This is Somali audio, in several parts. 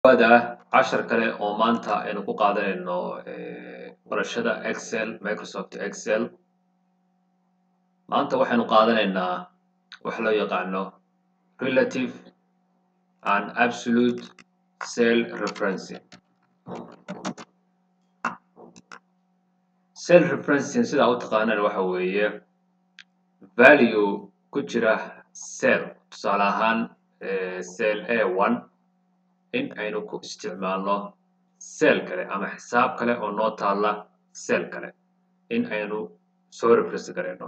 waada cashar kale oo maanta aynu ku qaadanayno barashada excel microsoft excel maanta waxaynu qaadanaynaa wax loo yaqaano relative and absolute cell referencing cell referencing sidaa u taqaanaan waxa weeye value ku jira cell tusaale ahaan cell a one in aynu ku isticmaalno cell kale ama xisaab kale oo noo taalla cell kale in aynu soo reference garayno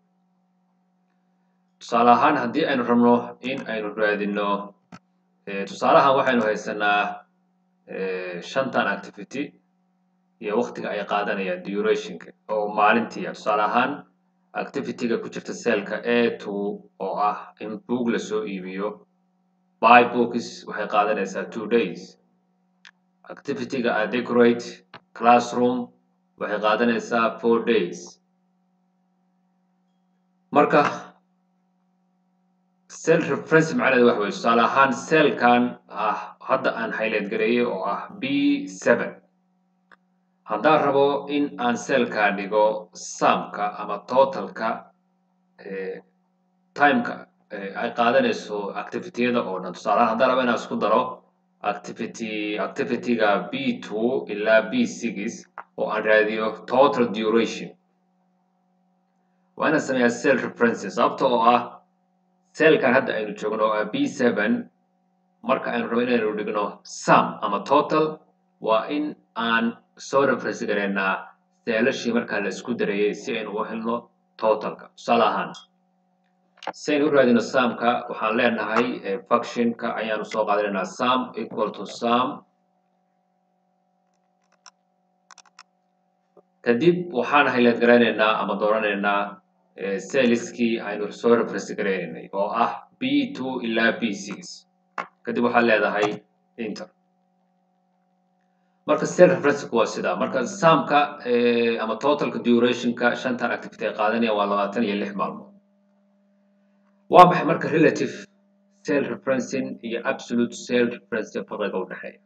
tusaale ahaan haddii aynu rabno in aynu raadino tusaalahan waxaynu haysanaa shantan activity iyo waktiga ay qaadanayaan durationka oo maalintiia tusaale ahaan activityga ku jirta cellka a two oo ah in boog lasoo iibiyo by books waxay qaadanaysaa two days activityga a decorate classroom waxay qaadanaysaa four days marka cell reference macnaheedu waxa weye tusaale ahaan cellkan ah hadda aan highlight gareeyey oo ah b seven haddaan rabo in aan cellka dhigo samka ama totalka timeka ay qaadanayso activityada oo dhan tusaalahaan haddaan rabo inaan isku daro activity activityga b two ilaa b six oo aan raadiyo total duration waa inaan sameeyaa cell references sababta oo ah cellkan hadda aynu joogno oo ah b seven marka aynu rabo inaynu dhigno sum ama total waa in aan soo reference garaynaa seelashii markaa la isku dareeyey si aynu u helno totalka tusaale ahaan si aynu u raadino sumka waxaan leenahay functionka ayaanu soo qaadanaynaa sum equal to sum kadib waxaan highlight garaynaynaa ama dooranaynaa celliskii aynu soo reference garaynaynay oo ah b two ilaa b six kadib waxaad leedahay inter marka cell referenceka waa sidaa marka sumka ama totalka durationka shantan activity ay qaadanaya waa labaatan iyo lix maalmood waa maxay marka relative cell referencing iyo absolute cell referencing farqiga u dhexeeya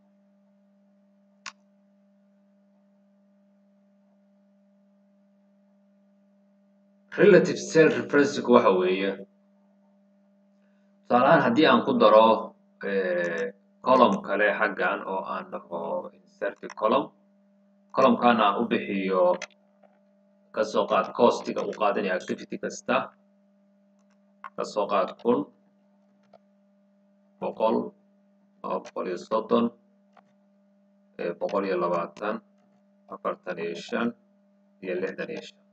relative cell referencing waxa weeye tusaale ahaan haddii aan ku daro column kale xaggan oo aan dhaho insert column columnkan aan u bixiyo kasoo qaad costiga uu qaadanaya activity kasta kasoo qaad kun boqol laba boqol iyo soddon boqol iyo labaatan afartan iyo shan iyo lixdan iyo shan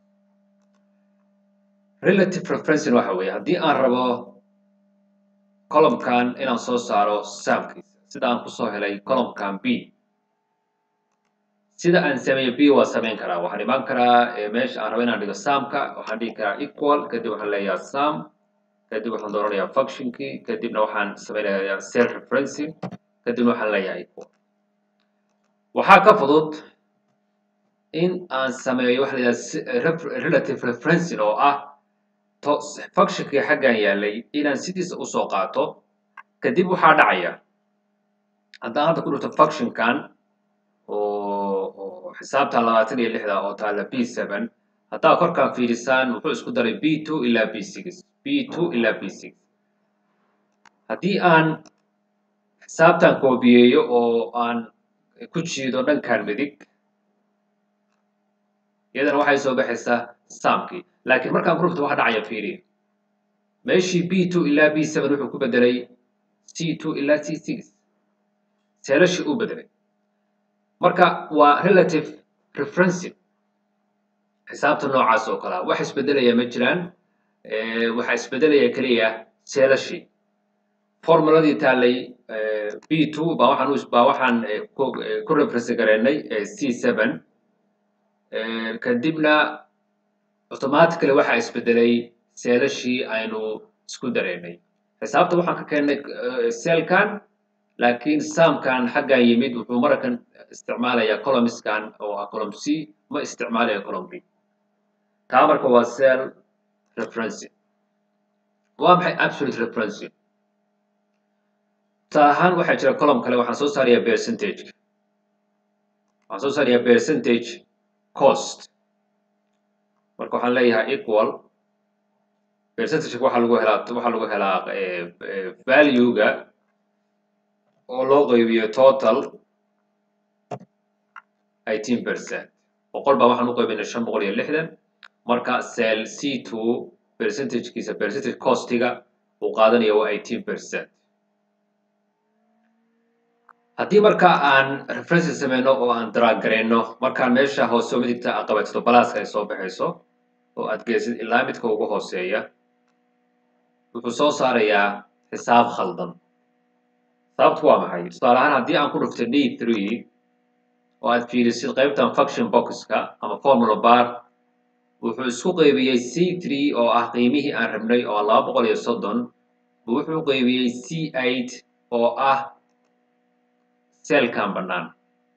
relative referencing waxa weeye haddii aan rabo columnkan inaan soo saaro samkiisa sida aan kusoo helay columnkan b sida aan sameeyo b waa samayn karaa waxaan imaan karaa meesha aan rabo inaan dhigo samka waxaan dhigi karaa equal kadib waxaan leeyaha sum kadib waxaan dooranayaa functionkii kadibna waxaan samaynayaa cell referencing kadibna waxaan leeyahay equal waxaa ka fudud in aan sameeyo waxa la yidhaha relative referencing oo ah functionkii xaggan yaalay inaan sidiisa usoo qaato kadib waxaa dhacaya haddaan hadda ku dhirto functionkan oo xisaabta labaatan iyo lixda oo taalla b seven haddaa korkaan fiirisaan wuxuu isku daray b two ilaa b six b two ilaa b six haddii aan xisaabtan koobiyeeyo oo aan ku jiido dhankan midig iyadana waxay soo baxaysaa samkii laakiin markaan ku rufto waxa dhacaya fiiriya meeshii b two ilaa b seven wuxuu ku bedelay c two ilaa c six seelashii uu bedelay marka waa relative referencing xisaabta noocaas oo kalea wax isbedelaya ma jiraan waxaa isbedelaya keliya seelashii formuladii taallay b two baa waxaan baa waxaan ku reference garaynay c seven kadibna automatically waxaa isbedelay seelashii aynu isku dareynay xisaabta waxaan ka keennay cellkan laakiin samkan xaggan yimid wuxuu markan isticmaalayaa columnskan oo ah column c ma isticmaalaya column b taa marka waa cell referencing waa maxay absolute referencing tusaale ahaan waxaa jira column kale waxaan soo saarayaa percentage waxaan soo saarayaa percentage cost marka waxaan leeyahay equal percentage waxaa lagu helaa waxaa lagu helaa value-ga oo loo qaybiyo total eighteen percent boqol baa waxaan u qaybinay shan boqol iyo lixdan marka cell c two percentagekiisa percentage costiga uu qaadanaya waa eighteen percent haddii marka aan references sameyno oo aan drag gareyno markaan meesha hoose midigta aad qabato balaaska ay soo baxayso oo aad geysid ilaa midka ugu hooseeya wuxuu soo saarayaa xisaab khaldan sababtu waa maxay tusaale ahaan haddii aan ku dhufto d three oo aad fiirisid qaybtan function boxka ama formula bar wuxuu isku qaybiyey c three oo ah qiimihii aan rabnay oo laba boqol iyo soddon wuxuu qaybiyey c eight oo ah selkan bannaan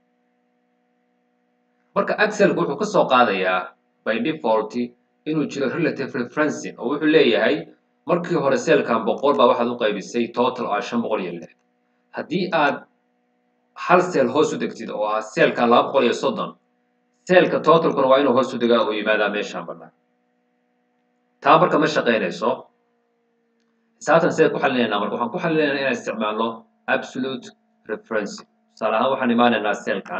marka excelka wuxuu ka soo qaadayaa by default inuu jiro relative referencing oo wuxuu leeyahay markii hore selkan boqol baa waxaad u qaybisay total oo ah shan boqol iyo lix haddii aad hal seel hoos u degtid oo ah seelkan laba boqol iyo soddon seelka totalkuna waa inuu hoos u degaa oo yimaadaa meeshaan bannaan taa marka ma shaqaynayso xisaabtan sidee ku xalinaynaa marka waxaan ku xalinaynaa inaan isticmaalno absolute referencing tusaale ahaan waxaan imaanaynaa seelkan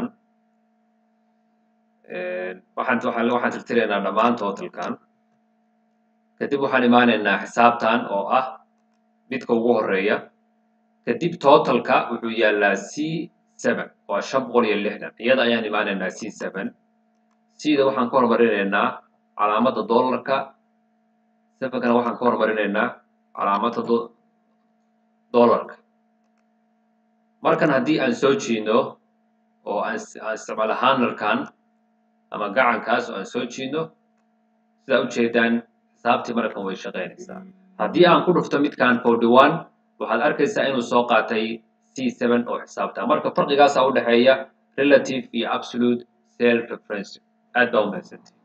waxaan waxaan waxaan tirtiraynaa dhammaan totalkan kadib waxaan imaanaynaa xisaabtan oo ah midka ugu horeeya kadib totalka wuxuu yaalaa c seven waa shan boqol iyo lixdan iyada ayaan imaanaynaa c seven cda waxaan ka hormarinaynaa calaamadda dollarka sevenkana waxaan ka hormarinaynaa calaamadda dollarka markan haddii aan soo jiidno oo aan aan isticmaalo handlerkan ama gacankaas oo aan soo jiidno sidaa ujeedaan xisaabtii markan way shaqaynaysaa haddii aan ku dhufto midkan forty one waxaad arkaysaa inuu soo qaatay c seven oo xisaabta marka farqigaasa u dhexeeya relative iyo absolute self reference aad baa u mahadsanti